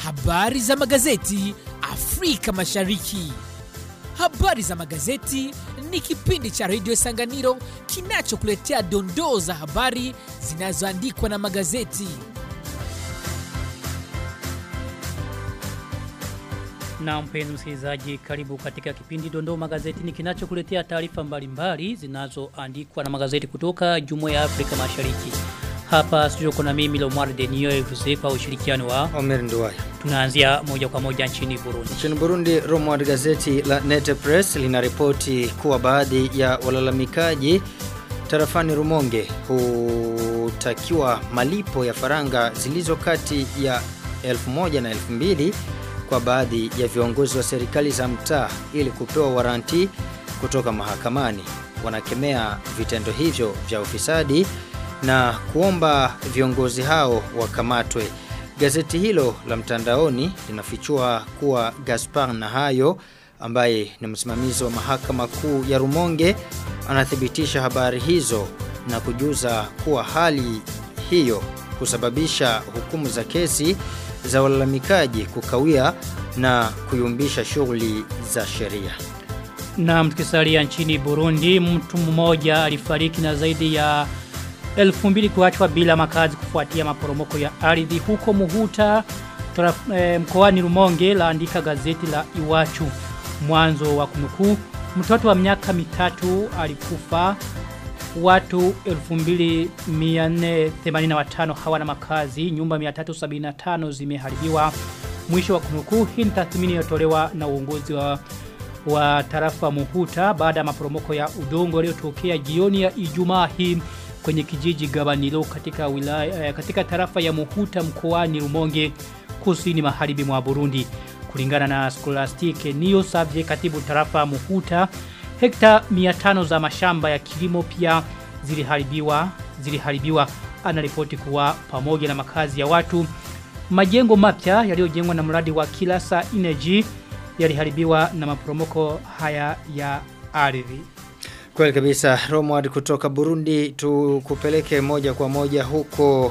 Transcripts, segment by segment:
Habari za magazeti Afrika Mashariki. Habari za magazeti ni kipindi cha redio Sanganiro kinachokuletea dondoo za habari zinazoandikwa na magazeti. Na mpenzi msikilizaji, karibu katika kipindi Dondoo Magazetini kinachokuletea taarifa mbalimbali zinazoandikwa na magazeti kutoka Jumuiya ya Afrika Mashariki. Hapa studio kuna mimi Lomar Denio Evuse kwa ushirikiano wa Omer Nduwaya. tunaanzia moja kwa moja nchini Burundi. Nchini Burundi, Romward gazeti la Nete Press linaripoti kuwa baadhi ya walalamikaji tarafani Rumonge hutakiwa malipo ya faranga zilizo kati ya 1000 na 2000 kwa baadhi ya viongozi wa serikali za mtaa ili kupewa waranti kutoka mahakamani. Wanakemea vitendo hivyo vya ufisadi na kuomba viongozi hao wakamatwe. Gazeti hilo la mtandaoni linafichua kuwa Gaspar Nahayo ambaye ni msimamizi wa mahakama kuu ya Rumonge anathibitisha habari hizo na kujuza kuwa hali hiyo kusababisha hukumu za kesi za walalamikaji kukawia na kuyumbisha shughuli za sheria. Na mtukisalia nchini Burundi, mtu mmoja alifariki na zaidi ya elfu mbili kuachwa bila makazi kufuatia maporomoko ya ardhi huko Muhuta taraf, e, mkoani Rumonge laandika gazeti la Iwachu mwanzo wa kunukuu mtoto wa miaka mitatu alikufa watu 2485 hawana makazi nyumba 375 zimeharibiwa mwisho wa kunukuu hii ni tathmini iliyotolewa na uongozi wa wa tarafa Muhuta baada ya maporomoko ya udongo yaliyotokea jioni ya Ijumaa hii kwenye kijiji Gabanilo katika wilaya eh, katika tarafa ya Muhuta mkoani Rumonge kusini magharibi mwa Burundi kulingana na Scholastic Neo Savye katibu tarafa Muhuta hekta 500 za mashamba ya kilimo pia ziliharibiwa ziliharibiwa anaripoti kuwa pamoja na makazi ya watu majengo mapya yaliyojengwa na mradi wa Kilasa Energy yaliharibiwa na maporomoko haya ya ardhi Kweli kabisa Romward kutoka Burundi tukupeleke moja kwa moja huko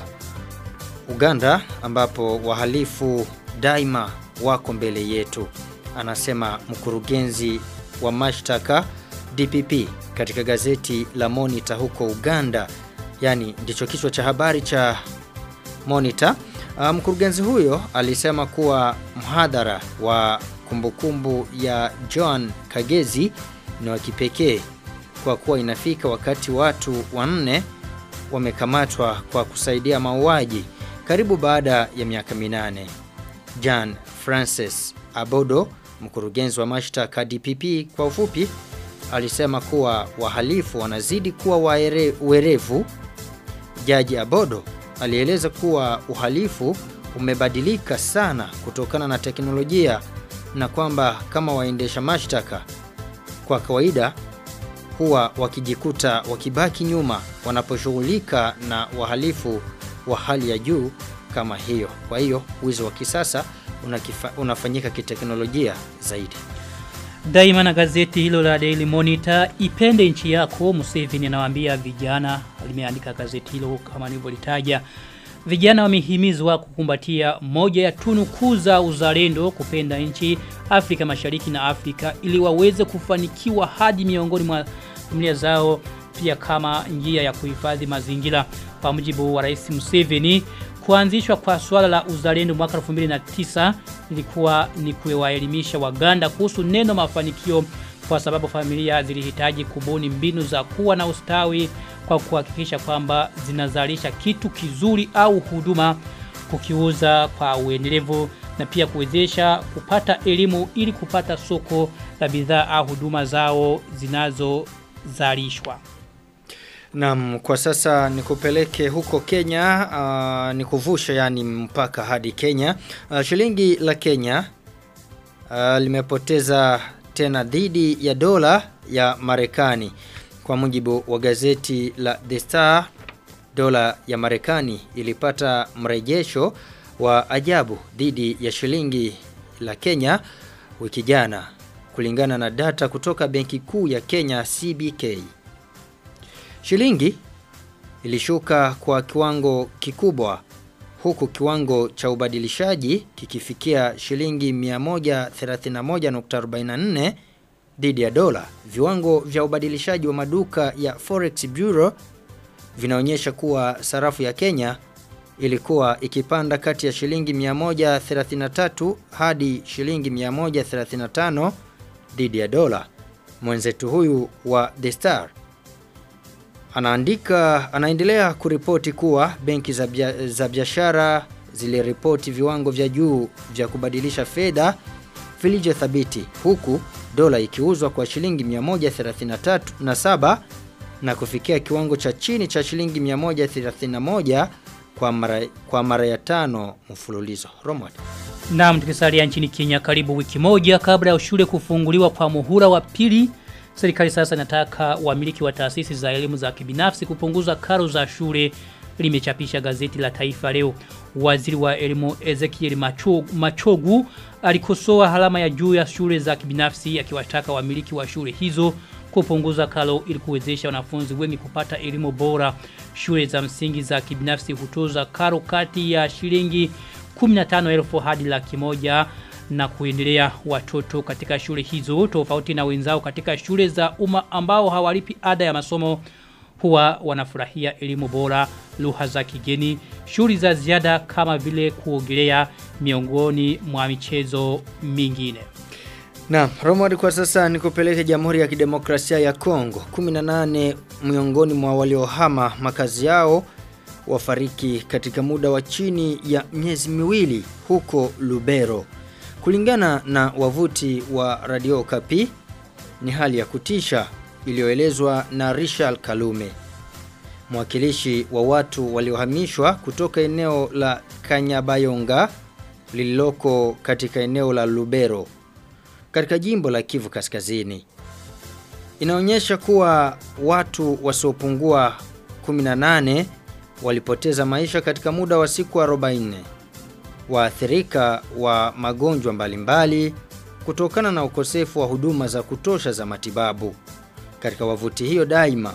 Uganda ambapo wahalifu daima wako mbele yetu anasema mkurugenzi wa mashtaka DPP katika gazeti la Monitor huko Uganda yani ndicho kichwa cha habari cha Monitor uh, mkurugenzi huyo alisema kuwa mhadhara wa kumbukumbu ya John Kagezi ni wa kipekee kwa kuwa inafika wakati watu wanne wamekamatwa kwa kusaidia mauaji karibu baada ya miaka minane. John Francis Abodo, mkurugenzi wa mashtaka DPP kwa ufupi, alisema kuwa wahalifu wanazidi kuwa waere, werevu. Jaji Abodo alieleza kuwa uhalifu umebadilika sana kutokana na teknolojia na kwamba kama waendesha mashtaka kwa kawaida huwa wakijikuta wakibaki nyuma wanaposhughulika na wahalifu wa hali ya juu kama hiyo. Kwa hiyo wizi wa kisasa unakifa, unafanyika kiteknolojia zaidi. Daima na gazeti hilo la Daily Monitor ipende nchi yako Museveni anawaambia vijana limeandika gazeti hilo kama nilivyolitaja Vijana wamehimizwa kukumbatia moja ya tunu kuu za uzalendo kupenda nchi Afrika Mashariki na Afrika ili waweze kufanikiwa hadi miongoni mwa familia zao pia kama njia ya kuhifadhi mazingira kwa mujibu wa Rais Museveni kuanzishwa kwa swala la uzalendo mwaka 2009 ilikuwa ni kuwaelimisha Waganda kuhusu neno mafanikio kwa sababu familia zilihitaji kubuni mbinu za kuwa na ustawi kwa kuhakikisha kwamba zinazalisha kitu kizuri au huduma kukiuza kwa uendelevu na pia kuwezesha kupata elimu ili kupata soko la bidhaa au huduma zao zinazozalishwa. Naam, kwa sasa nikupeleke huko Kenya, uh, nikuvusha yani mpaka hadi Kenya. Uh, shilingi la Kenya uh, limepoteza tena dhidi ya dola ya Marekani. Kwa mujibu wa gazeti la The Star, dola ya Marekani ilipata mrejesho wa ajabu dhidi ya shilingi la Kenya wiki jana kulingana na data kutoka Benki Kuu ya Kenya CBK. Shilingi ilishuka kwa kiwango kikubwa huku kiwango cha ubadilishaji kikifikia shilingi 131.44 dhidi ya dola. Viwango vya ubadilishaji wa maduka ya Forex Bureau vinaonyesha kuwa sarafu ya Kenya ilikuwa ikipanda kati ya shilingi 133 hadi shilingi 135 dhidi ya dola. Mwenzetu huyu wa The Star anaandika anaendelea kuripoti kuwa benki za, bia, za biashara ziliripoti viwango vya juu vya kubadilisha fedha vilivyothabiti huku dola ikiuzwa kwa shilingi 133 na saba na kufikia kiwango cha chini cha shilingi 131 kwa mara, kwa mara ya tano mfululizo. Romad. Naam tukisalia nchini Kenya karibu wiki moja kabla ya shule kufunguliwa kwa muhula wa pili serikali sasa inataka wamiliki wa taasisi za elimu za kibinafsi kupunguza karo za shule limechapisha gazeti la Taifa leo. Waziri wa elimu Ezekiel Machogu, Machogu alikosoa halama ya juu ya shule za kibinafsi akiwataka wamiliki wa shule hizo kupunguza karo ili kuwezesha wanafunzi wengi kupata elimu bora. Shule za msingi za kibinafsi hutoza karo kati ya shilingi 15,000 hadi laki moja na kuendelea watoto katika shule hizo tofauti na wenzao katika shule za umma ambao hawalipi ada ya masomo huwa wanafurahia elimu bora, lugha za kigeni, shughuli za ziada kama vile kuogelea miongoni mwa michezo mingine. Na Romad kwa sasa nikupeleke Jamhuri ya Kidemokrasia ya Kongo. 18 miongoni mwa waliohama makazi yao wafariki katika muda wa chini ya miezi miwili huko Lubero. Kulingana na wavuti wa Radio Kapi ni hali ya kutisha iliyoelezwa na Richard Kalume mwakilishi wa watu waliohamishwa kutoka eneo la Kanyabayonga lililoko katika eneo la Lubero katika jimbo la Kivu Kaskazini. Inaonyesha kuwa watu wasiopungua 18 walipoteza maisha katika muda wa siku 40 waathirika wa magonjwa mbalimbali kutokana na ukosefu wa huduma za kutosha za matibabu. Katika wavuti hiyo daima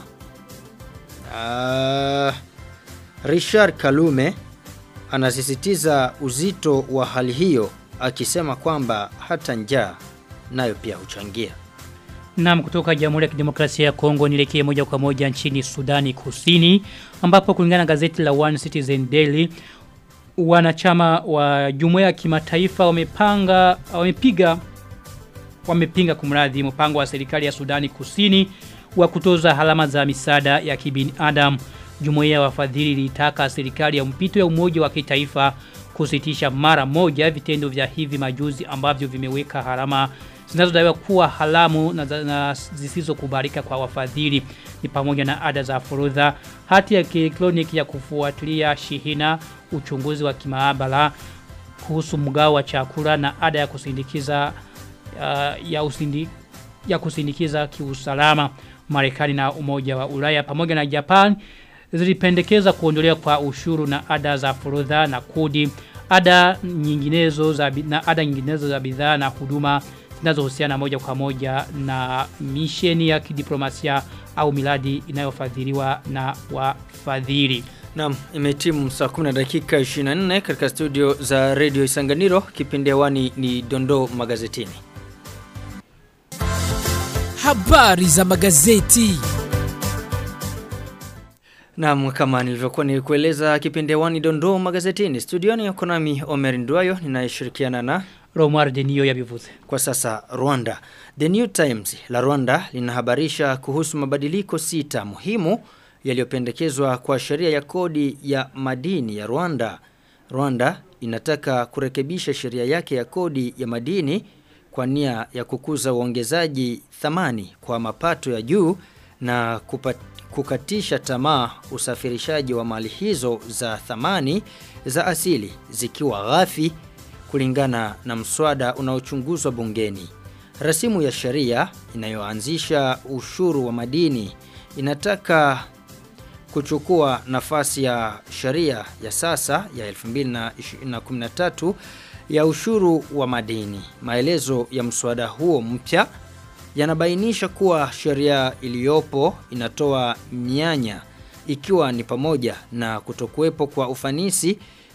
uh, Richard Kalume anasisitiza uzito wa hali hiyo akisema kwamba hata njaa nayo pia huchangia. Naam kutoka Jamhuri ya Kidemokrasia ya Kongo nielekee moja kwa moja nchini Sudani Kusini ambapo kulingana na gazeti la One Citizen Daily wanachama wa jumuiya ya kimataifa wamepanga wamepiga wamepinga kumradhi mpango wa serikali ya Sudani Kusini wa kutoza halama za misaada ya kibinadamu. Jumuiya ya wafadhili ilitaka serikali ya mpito ya umoja wa kitaifa kusitisha mara moja vitendo vya hivi majuzi ambavyo vimeweka harama zinazodaiwa kuwa halamu na, na zisizokubalika kwa wafadhili ni pamoja na ada za forodha, hati ya kielektroniki ya kufuatilia shihina, uchunguzi wa kimaabara kuhusu mgao wa chakula na ada ya kusindikiza uh, ya usindi, ya kusindikiza kiusalama. Marekani na Umoja wa Ulaya pamoja na Japan zilipendekeza kuondolewa kwa ushuru na ada za forodha na kodi, ada nyinginezo za na ada nyinginezo za bidhaa na huduma zinazohusiana moja kwa moja na misheni ya kidiplomasia au miradi inayofadhiliwa na wafadhili. Naam, imetimu saa 10 dakika 24 katika studio za Radio Isanganiro. Kipindi hewani ni Dondoo Magazetini. Habari za magazeti. Naam, kama nilivyokuwa nilikueleza kipindi hewani Dondoo Magazetini. Studioni yuko nami Omer Ndwayo ninayeshirikiana na Romar Denio ya bivuze. Kwa sasa Rwanda. The New Times la Rwanda linahabarisha kuhusu mabadiliko sita muhimu yaliyopendekezwa kwa sheria ya kodi ya madini ya Rwanda. Rwanda inataka kurekebisha sheria yake ya kodi ya madini kwa nia ya kukuza uongezaji thamani kwa mapato ya juu na kupat, kukatisha tamaa usafirishaji wa mali hizo za thamani za asili zikiwa ghafi kulingana na mswada unaochunguzwa bungeni. Rasimu ya sheria inayoanzisha ushuru wa madini inataka kuchukua nafasi ya sheria ya sasa ya 2013 ya ushuru wa madini. Maelezo ya mswada huo mpya yanabainisha kuwa sheria iliyopo inatoa mianya ikiwa ni pamoja na kutokuwepo kwa ufanisi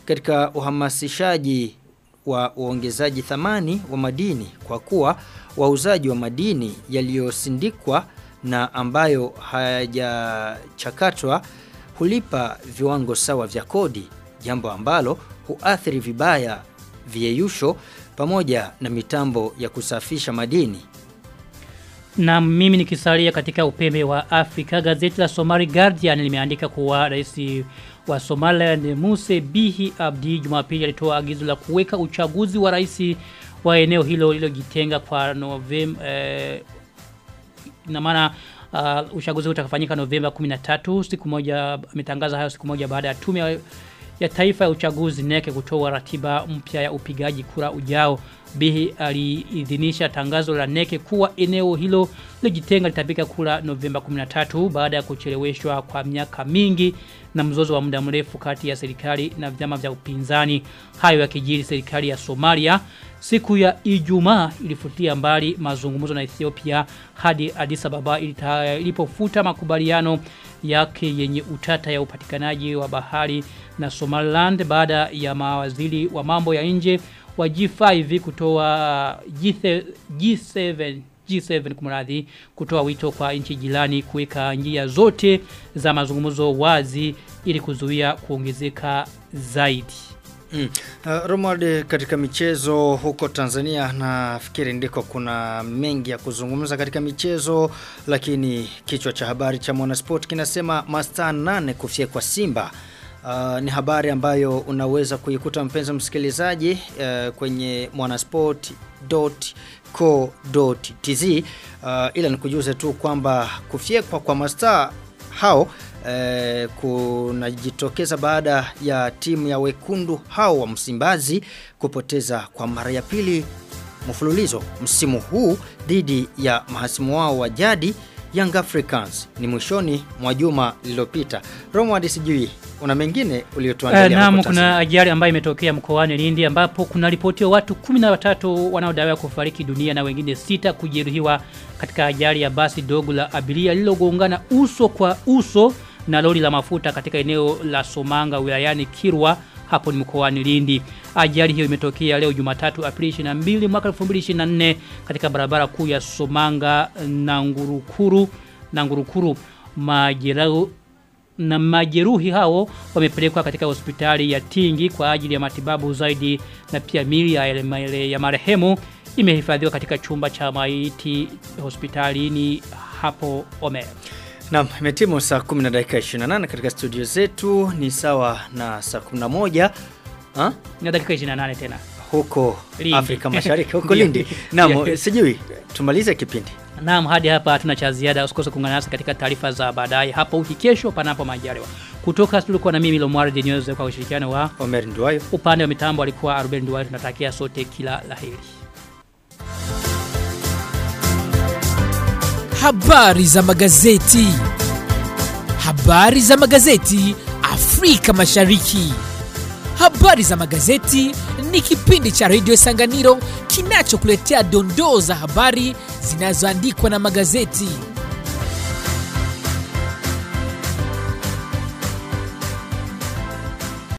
katika uhamasishaji wa uongezaji thamani wa madini kwa kuwa wauzaji wa madini yaliyosindikwa na ambayo hayajachakatwa hulipa viwango sawa vya kodi jambo ambalo huathiri vibaya vieyusho pamoja na mitambo ya kusafisha madini Na mimi nikisalia katika upembe wa Afrika, gazeti la Somali Guardian limeandika kuwa rais wa Somaliland Muse Bihi Abdi Jumapili alitoa agizo la kuweka uchaguzi wa rais wa eneo hilo lililojitenga kwa Novemba eh, ina maana uh, uchaguzi utakafanyika Novemba 13 siku moja ametangaza hayo siku moja baada ya tume ya ya taifa ya uchaguzi neke kutoa ratiba mpya ya upigaji kura ujao. Bihi aliidhinisha tangazo la neke kuwa eneo hilo lilojitenga litapiga kura Novemba 13 baada ya kucheleweshwa kwa miaka mingi na mzozo wa muda mrefu kati ya serikali na vyama vya upinzani. Hayo yakijiri serikali ya Somalia siku ya Ijumaa ilifutia mbali mazungumzo na Ethiopia hadi Addis Ababa ilita- ilipofuta makubaliano yake yenye utata ya upatikanaji wa bahari na Somaliland baada ya mawaziri wa mambo ya nje wa G5 kutoa G7, G7 G7 kumradhi kutoa wito kwa nchi jirani kuweka njia zote za mazungumzo wazi ili kuzuia kuongezeka zaidi. Mm. Uh, Romuald katika michezo huko Tanzania nafikiri ndiko kuna mengi ya kuzungumza katika michezo lakini kichwa cha habari cha Mwanasport kinasema mastaa nane kufia kwa Simba. Uh, ni habari ambayo unaweza kuikuta mpenzi msikilizaji uh, kwenye mwanasport.co.tz uh, ila nikujuze tu kwamba kufyekwa kwa mastaa hao eh, kunajitokeza baada ya timu ya wekundu hao wa Msimbazi kupoteza kwa mara ya pili mfululizo msimu huu dhidi ya mahasimu wao wa jadi Young Africans ni mwishoni mwa juma lililopita. Romwadi sijui una mengine uliotuandalia Uh, huko naam Tanzania? kuna ajali ambayo imetokea mkoani Lindi ambapo kuna ripotiwa watu 13 wanaodaiwa kufariki dunia na wengine sita kujeruhiwa katika ajali ya basi dogo la abiria lililogongana uso kwa uso na lori la mafuta katika eneo la Somanga wilayani Kirwa hapo ni mkoani Lindi. Ajali hiyo imetokea leo Jumatatu Aprili 22 mwaka 2024 katika barabara kuu ya Somanga na Ngurukuru na Ngurukuru majerau na majeruhi hao wamepelekwa katika hospitali ya Tingi kwa ajili ya matibabu zaidi na pia mili ya, ya, ya marehemu imehifadhiwa katika chumba cha maiti hospitalini hapo Omer. Naam, imetimu saa 10 na dakika 28 katika studio zetu ni sawa na saa 11 ha? Na dakika 28 tena. huko Lindi. Afrika Mashariki huko Ndio. Lindi. Naam, Yes. sijui tumalize kipindi. Naam, hadi hapa hatuna cha ziada. Usikose kuungana nasi katika taarifa za baadaye hapo wiki kesho panapo majaliwa. Kutoka studio kwa na mimi Lomwari Denyoze kwa ushirikiano wa Omer Nduwayo. upande wa mitambo alikuwa Ruben Duwai. Tunatakia sote kila laheri. Habari za magazeti. Habari za magazeti Afrika Mashariki. Habari za magazeti ni kipindi cha redio Sanganiro kinachokuletea dondoo za habari zinazoandikwa na magazeti.